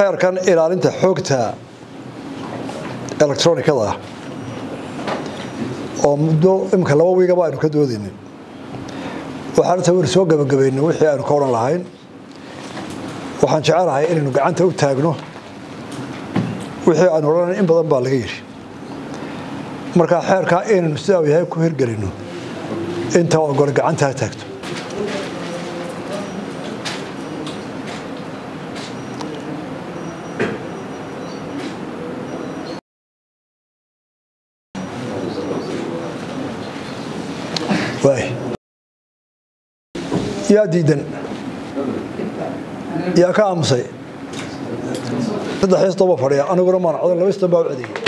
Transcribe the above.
xeerkan ilaalinta xoogta electronikada ah oo muddo imika laba wiigaba aynu ka doodaynin waxaan tawir soo gabagabaynay wixii aynu ka odhan lahayn waxaan jecelahay inaynu gacanta u taagno wixii aynu odhanayn in badan baa laga yidhi markaa xeerkaa inaynu sidaa yahay ku hirgelino inta ogole gacantaa taagto yaa diidan yaa ka aamusay saddex istoba fadhiya aniguna maan codan laba istan baa u cedeeyey